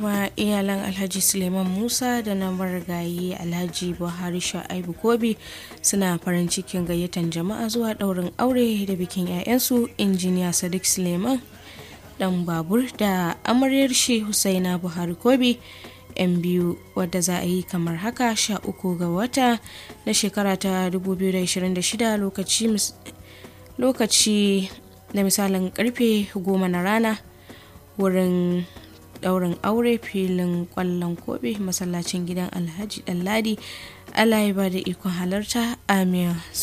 kuma iyalan alhaji suleiman musa da na marigayi alhaji buhari sha'aibu kobi suna farin cikin gayyatan jama'a zuwa ɗaurin aure da bikin 'ya'yansu injiniya sadiq suleiman dan babur da amaryar shi husaina buhari kobi yan biyu wadda za a yi kamar haka sha uku ga wata na shekara ta 2026 lokaci lokaci da misalin karfe goma na rana wurin daurin aure filin kwallon kobe masallacin gidan alhaji ɗanladi allah ya ba da ikon halarta amin